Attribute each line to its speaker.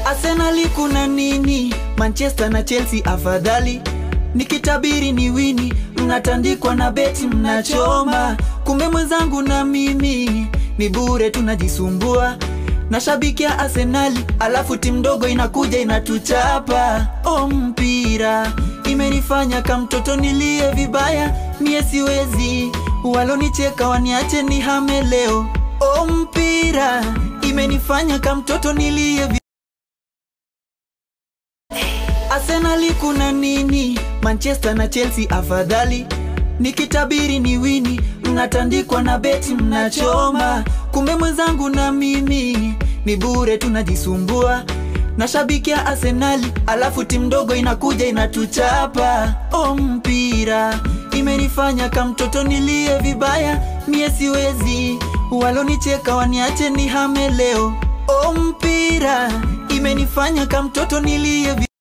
Speaker 1: Arsenali kuna nini? Manchester na Chelsea afadhali. Nikitabiri ni wini, mnatandikwa na beti mnachoma. Kumbe mwenzangu na mimi ni bure tunajisumbua. Nashabikia Arsenali, alafu timu ndogo inakuja inatuchapa. O mpira imenifanya kamtoto nilie vibaya, mie siwezi. Walonicheka waniache nihame leo. O mpira imenifanya kamtoto nilie vi Arsenali kuna nini? Manchester na Chelsea afadhali. Nikitabiri ni wini, mnatandikwa na beti mnachoma. Kumbe mwenzangu na mimi ni bure tunajisumbua. Nashabikia Arsenali, alafu timu ndogo inakuja inatuchapa. O mpira imenifanya kamtoto nilie vibaya, mie siwezi. Walonicheka waniache nihame leo. O mpira imenifanya kamtoto nilie vi